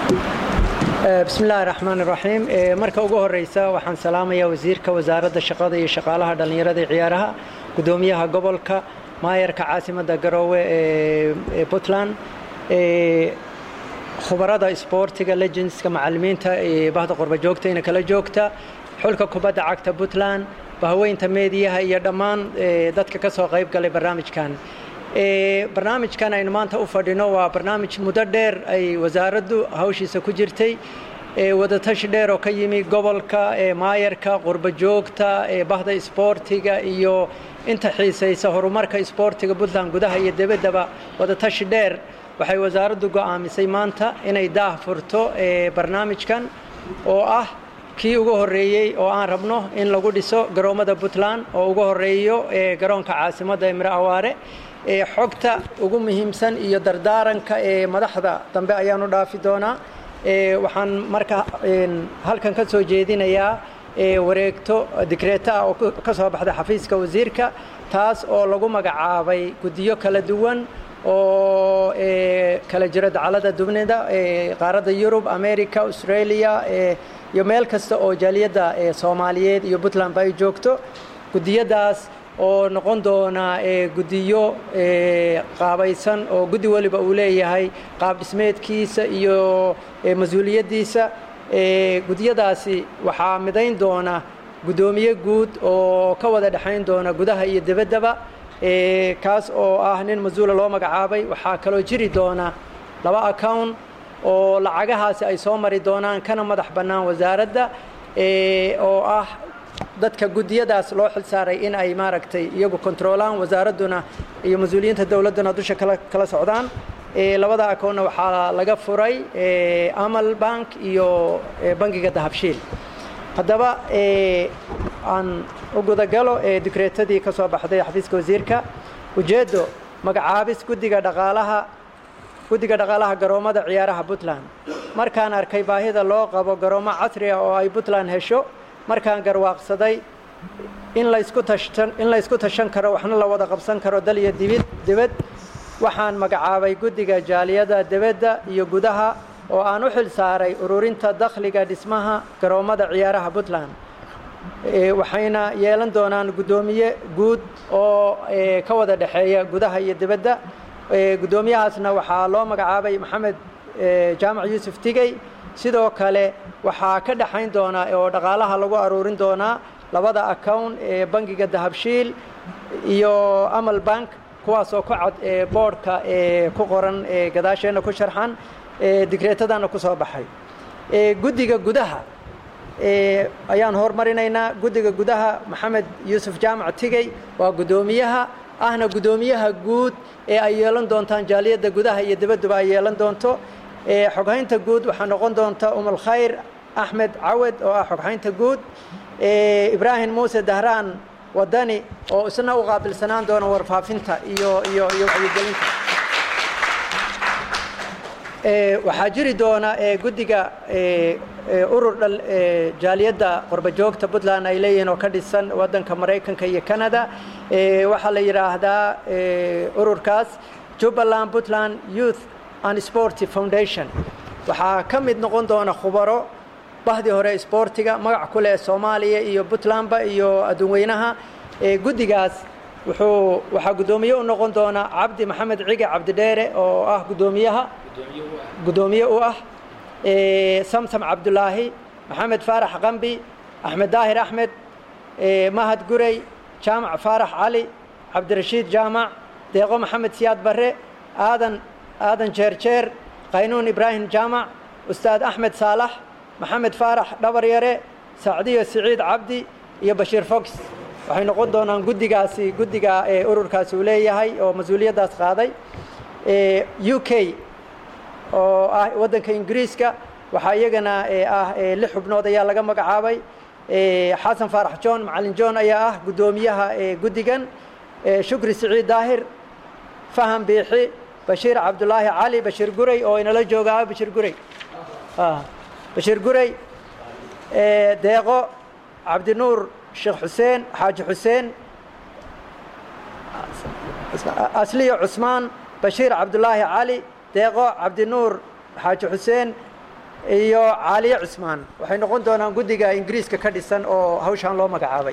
bismi illaahi raxmaan iraxiim marka ugu horeysa waxaan salaamayaa wasiirka wasaaradda shaqada iyo shaqaalaha dhallinyarada iyo ciyaaraha guddoomiyaha gobolka maayarka caasimadda garoowe ee puntland khubarada isboortiga legendska macalimiinta bahda qorba joogtayna kala joogta xulka kubadda cagta puntland bahweynta meediyaha iyo dhammaan dadka ka soo qayb galay barnaamijkan barnaamijkan aynu maanta u fadhino waa barnaamij muddo dheer ay wasaaraddu hawshiisa ku jirtay wadatashi dheer oo ka yimi gobolka maayarka qurba joogta bahda isboortiga iyo inta xiisaysa horumarka isboortiga puntland gudaha iyo debaddaba wadatashi dheer waxay wasaaraddu go'aamisay maanta inay daah furto barnaamijkan oo ah kii ugu horreeyey oo aan rabno in lagu dhiso garoommada puntland oo ugu horreeyo garoonka caasimadda emre awaare xogta ugu muhiimsan iyo dardaaranka ee madaxda dambe ayaanu dhaafi doonaa waxaan marka halkan ka soo jeedinayaa wareegto dikreeto ah oo ka soo baxday xafiiska wasiirka taas oo lagu magacaabay guddiyo kala duwan oo kala jira dacalada dubnida qaaradda yurub america australia iyo meel kasta oo jaaliyadda soomaaliyeed iyo puntlandba ay joogto guddiyadaas oo noqon doona guddiyo qaabaysan oo guddi waliba uu leeyahay qaab dhismeedkiisa iyo mas-uuliyaddiisa guddiyadaasi waxaa midayn doona guddoomiye guud oo ka wada dhexayn doona gudaha iyo debaddaba kaas oo ah nin mas-uula loo magacaabay waxaa kaloo jiri doona laba account oo lacagahaasi ay soo mari doonaan kana madax bannaan wasaaradda oo ah dadka guddiyadaas loo xil saaray in ay maaragtay iyagu kontroolaan wasaaradduna iyo mas-uuliyiinta dowladduna dusha kala kala socdaan labada akoonna waxaa laga furay amal bank iyo bangiga dahabshiil haddaba aan u gudagalo dikreetadii ka soo baxday xafiiska wasiirka ujeeddo magacaabis guddiga dhaqaalaha guddiga dhaqaalaha garoommada ciyaaraha puntland markaan arkay baahida loo qabo garoommo casri ah oo ay puntland hesho markaan garwaaqsaday in laysku tashan in laysku tashan karo waxna la wada qabsan karo dal iyo dibid dibad waxaan magacaabay guddiga jaaliyada debadda iyo gudaha oo aan u xil saaray ururinta dakhliga dhismaha garoommada ciyaaraha puntland waxayna yeelan doonaan guddoomiye guud oo ka wada dhexeeya gudaha iyo dibadda guddoomiyahaasna waxaa loo magacaabay maxamed jaamac yuusuf tigey sidoo kale waxaa ka dhexayn doonaa oo dhaqaalaha lagu aruurin doonaa labada account ee bangiga dahabshiil iyo amal bank kuwaasoo ku cad boodhka ee ku qoran ee gadaasheenna ku sharxan digreetadana ku soo baxay guddiga gudaha ayaan horumarinaynaa guddiga gudaha maxamed yuusuf jaamac tigey waa guddoomiyaha ahna guddoomiyaha guud ee ay yeelan doontaan jaaliyadda gudaha iyo dibadduba ay yeelan doonto xoghaynta guud waxaa noqon doonta umul khayr axmed cawed oo ah xoghaynta guud ibraahim muuse dahraan wadani oo isna u qaabilsanaan doona warfaafinta iyo iyo iyo wacyigelinta waxaa jiri doona guddiga urur dhal jaaliyadda qorba joogta puntland ay leeyihiin oo ka dhisan waddanka maraykanka iyo canada waxaa la yidhaahdaa ururkaas jubbaland puntland youth and sporty foundation waxaa ka mid noqon doona khubaro bahdii hore sboortiga magac ku leh soomaaliya iyo puntlandba iyo adduunweynaha guddigaas wuxuu waxaa guddoomiye u noqon doona cabdi maxamed cige cabdidheere oo ah guddoomiyaha guddoomiye u ah samsam cabdulaahi maxamed faarax qambi axmed daahir axmed mahad gurey jaamac faarax cali cabdirashiid jaamac deeqo maxamed siyaad barre aadan aadan jeerjeer qaynuun ibraahim jaamac ustaad axmed saalax maxamed faarax dhabaryare sacdiyo siciid cabdi iyo bashiir fox waxay noqon doonaan guddigaasi guddiga ururkaasi uu leeyahay oo mas-uuliyaddaas qaaday u k oo ah waddanka ingiriiska waxaa iyagana ah lix xubnood ayaa laga magacaabay xasan faarax john macalin john ayaa ah guddoomiyaha guddigan shukri siciid daahir faham biixi bashiir cabdulaahi cali bashiir guray oo inala joogaa bashiir guray bashiir guray deeqo cabdinuur sheekh xuseen xaaji xuseen asliyo cusmaan bashiir cabdulaahi cali deeqo cabdinuur xaaji xuseen iyo caaliye cusmaan waxay noqon doonaan guddiga ingiriiska ka dhisan oo hawshaan loo magacaabay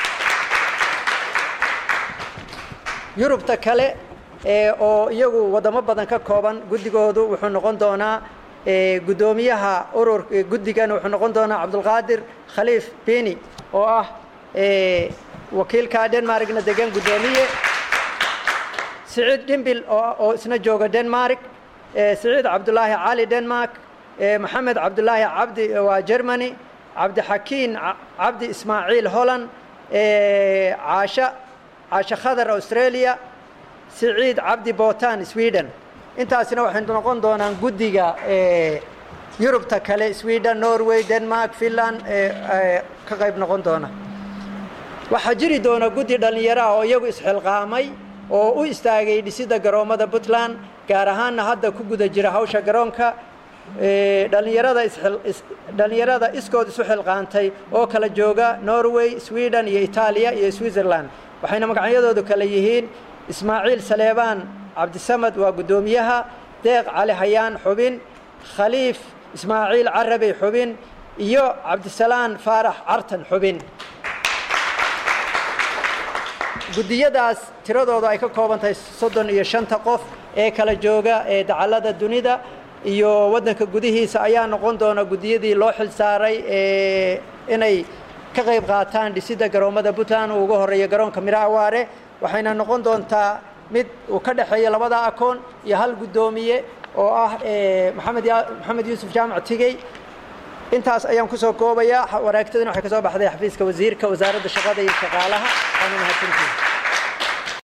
yurubta kale oo iyagu waddamo badan ka kooban guddigoodu wuxuu noqon doonaa guddoomiyaha urur guddigan wuxuu noqon doonaa cabdulqaadir khaliif beni oo ah wakiilka denmarkna degan guddoomiye siciid dhimbil oo isna jooga denmark siciid cabdulaahi cali denmark maxamed cabdulaahi cabdi waa germany cabdixakiin cabdi ismaaciil holland caasha caasha khadar australia siciid cabdi botan sweden intaasina waxay noqon doonaan guddiga yurubta kale sweden norway denmark finland ka qayb noqon doona waxaa jiri doona guddi dhallinyaraha oo iyagu isxilqaamay oo u istaagay dhisidda garoommada puntland gaar ahaanna hadda ku guda jira hawsha garoonka dhallinyarada dhallinyarada iskood isu xilqaantay oo kala jooga norway sweden iyo itaaliya iyo switzerland waxayna magacyadoodu kale yihiin ismaaciil saleebaan cabdisamad waa guddoomiyaha deeq cali hayaan xubin khaliif ismaaciil carabey xubin iyo cabdisalaan faarax cartan xubin guddiyadaas tiradooda ay ka kooban tahay soddon iyo shanta qof ee kala jooga ee dacallada dunida iyo waddanka gudihiisa ayaa noqon doona guddiyadii loo xil saaray inay ka qayb qaataan dhisidda garoommada puntland uu uga horreeya garoonka miro awaare waxayna noqon doontaa mid uu ka dhexeeya labada akoon iyo hal guddoomiye oo ah maxamed maxamed yuusuf jaamac tigey intaas ayaan kusoo koobayaa waraagtadina waxay ka soo baxday xafiiska wasiirka wasaaradda shaqada iyo shaqaalaha waana mahadsantihin